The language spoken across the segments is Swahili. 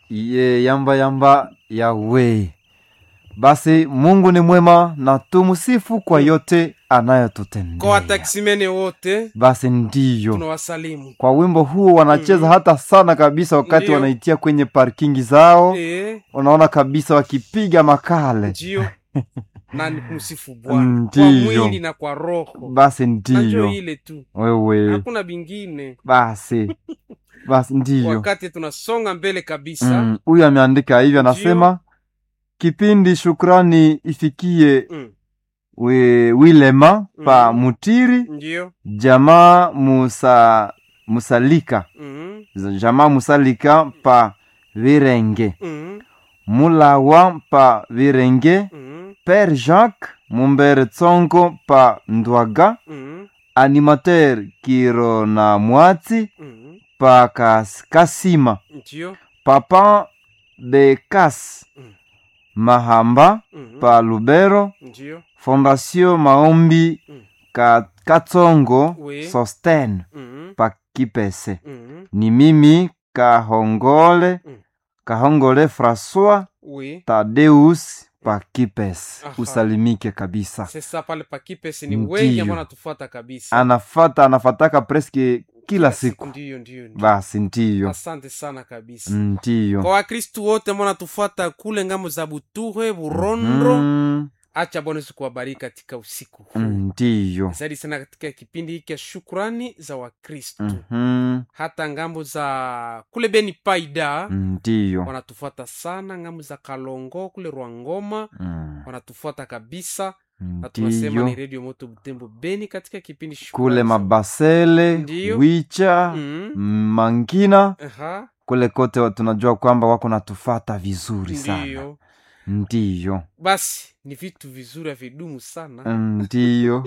ye yamba yamba yawe basi mungu ni mwema na tumsifu kwa yote kwa anayotutendea wataksimene wote basi ndiyo tunawasalimu kwa wimbo huo wanacheza hata sana kabisa wakati Ndiyo. wanaitia kwenye parkingi zao Eh, unaona kabisa wakipiga makale ndio na ni kumsifu bwana kwa Ndiyo. mwili na kwa roho basi najo ndiyo ile tu wewe hakuna bingine basi basi ndiyo wakati tunasonga mbele kabisa Mm, huyu ameandika hivyo anasema kipindi shukrani ifikie mm. we, wilema pa Mm. mutiri ndio jamaa musa musalika mm. jamaa musalika pa virenge mm. mulawa pa virenge mm. père jacques mumbere tsongo pa ndwaga mm. animateur kiro na mwatsi mm. pa kas, kasima ndio papa bekas Mm. mahamba mm. pa lubero ndio fondation maombi Mm. ka, katsongo Oui. sosten mm. pa kipese mm. ni mimi kahongole Mm. kahongole françois oui tadeus pa kipese Aha. usalimike kabisa sesa pale pakipesi ni Ndiyo. wengi ambao natufuata kabisa anafata anafataka preske kila siku ndio ndio ndio. basi ndiyo asante sana kabisa ndiyo kwa wakristu wote ambao natufuata kule ngamo za buture burondo Mm, acha bwana yesu kuwabariki katika usiku huu ndiyo zaidi sana katika kipindi hiki ya shukrani za wakristu Mhm, hata ngambo za kule beni paida ndiyo wanatufuata sana ngambo za kalongo kule rwangoma Mm, wanatufuata kabisa na tunasema ndiyo ni redio moto butembo beni katika kipindi Shukrani kule za- mabasele Ndiyo. wicha Mm. mangina Aha, kule kote wa- tunajua kwamba wako natufata vizuri sana ndiyo ndiyo basi ni vitu vizuri havidumu sana ndiyo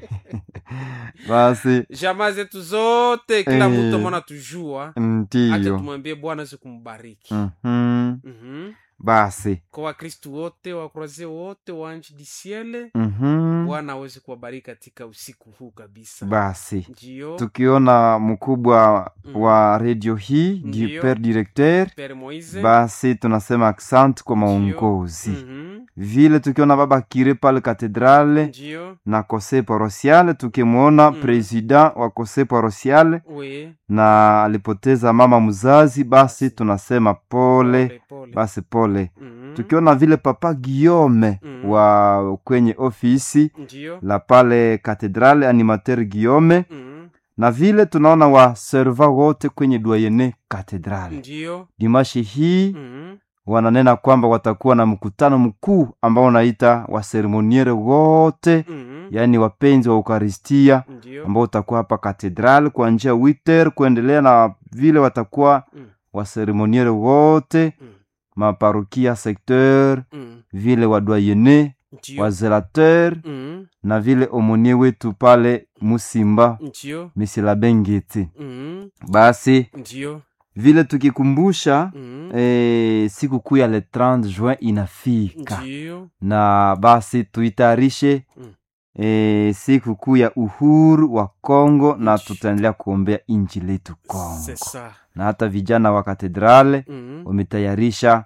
basi jamaa zetu zote kila Eh. mtu amona tujua acha ndiyo tumwambie bwana aweze kumbariki Mhm, Mhm. basi kwa wakristu wote wakuraze wote wa nchi disiele Mhm, bwana aweze kuwabariki katika usiku huu kabisa basi ndio tukiona mkubwa Mm. wa redio hii di Ndiyo. per directeur pere moise basi tunasema asante kwa maongozi Mhm. vile tukiona baba kire pale katedrale ndio na kose parosiale tukimwona Mm. president wa kose parosiale we na alipoteza mama mzazi basi tunasema pole pole, pole. basi pole Mhm. tukiona vile papa guillaume Mm. wa kwenye ofisi ndio la pale katedrale animateur guillaume Mhm. na vile tunaona waserva wote kwenye doyene katedrale ndio dimashi hii Mhm. wananena kwamba watakuwa na mkutano mkuu ambao unaita waseremoniere wote Mhm. yaani wapenzi wa ukaristia ndio ambao utakuwa hapa katedral kuanzia witer kuendelea na vile watakuwa Mm. waseremoniere wote Mm. maparokia secteur Mhm. vile wadoyene ndio wazelateur Mhm. na vile omonie wetu pale musimba ndio misilabengeti Mhm. basi ndio vile tukikumbusha Mhm. e, siku kuu ya le 30 juin inafika ndio na basi tuitayarishe Mm. e, siku kuu ya uhuru wa Kongo na Nchi. tutaendelea kuombea nchi letu Kongo c'est ça na hata vijana wa katedrale Mhm. wametayarisha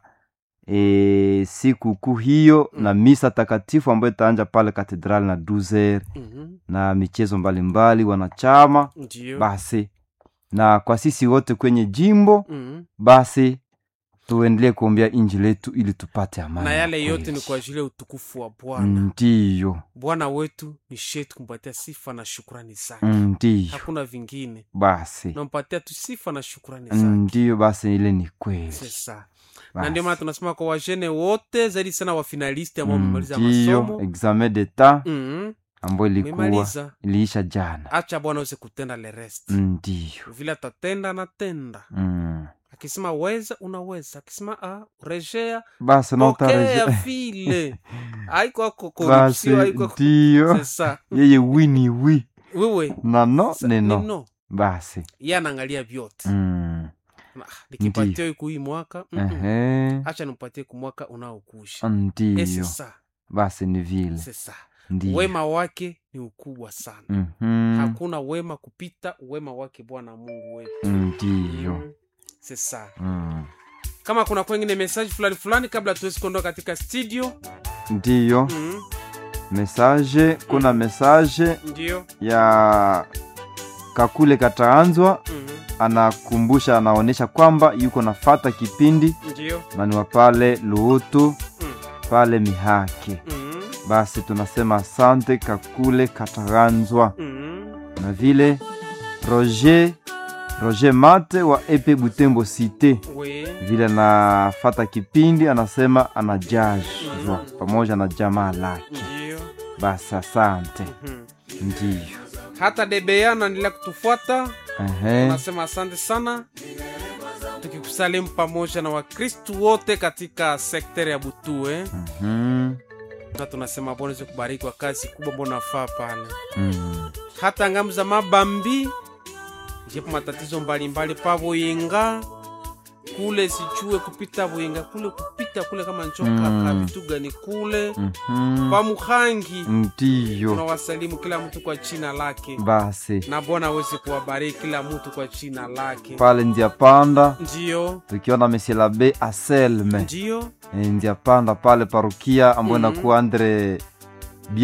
e, siku kuu hiyo Mm. na misa takatifu ambayo itaanja pale katedrale na 12 Mhm. na michezo mbalimbali wanachama ndio basi na kwa sisi wote kwenye jimbo Mhm. basi tuendelee kuombea inji letu ili tupate amani na ya yale yote kweli. ni kwa ajili ya utukufu wa bwana ndiyo bwana wetu ni shetu kumpatia sifa na shukrani zake ndiyo hakuna vingine basi nampatia tu sifa na shukrani zake ndiyo basi ile ni kweli sesa Basi. na ndio maana tunasema kwa wajene wote zaidi sana wafinalisti ambao wamemaliza ndiyo masomo examen d'etat Mhm. ambayo ilikuwa Umemaliza. iliisha jana acha bwana aweze kutenda le rest ndiyo vile atatenda anatenda mm. akisema weza unaweza akisema ah, rejea basi pokea nautareje vile aiko ako basi korupsio aiko ako- ndiyo sesa yeye wini wi wewe na no sa- ni ni no no basi ye anaangalia vyote mm. Na, ah, nikipatia huku hii mwaka mm-mm. Ehe. acha nimpatie kumwaka unaokusha ndiyo sesa basi ni vile sesa ndiyo wema wake ni ukubwa sana Mhm. hakuna wema kupita wema wake bwana mungu wetu ndiyo Mm. sesa mm. kama kuna kwengine message fulani fulani kabla tuwezi kuondoka katika studio ndiyo mm, message kuna message ndio ya kakule kataanzwa mm, anakumbusha anaonyesha kwamba yuko nafata kipindi ndio maniwa pale luutu mm, pale mihake mm, basi tunasema asante kakule kataanzwa mm, na vile roger roger mate wa epe butembo cité we vile anafata kipindi anasema anajazwa pamoja na jamaa lake ndio basi asante mm. ndiyo hata debea naendelea kutufuata Ehe. nasema asante sana tukikusalimu pamoja na wakristu wote katika sekteri ya butue Mhm. na tunasema bwana weze kubariki kwa kazi kubwa mbona nafaa pale Mm. hata ngamu za mabambi jepo matatizo mbalimbali pa buyinga kule sichue kupita buyinga kule kupita kule kama nchoka Mm. ka vitu gani kule Mhm. pa muhangi ndiyo tunawasalimu kila mtu kwa china lake basi na bwana aweze kuwabariki kila mtu kwa china lake pale ndia panda ndiyo tukiona mesielabe aselme ndiyo e, ndia panda pale parukia ambayo Mhm. inakuwa andre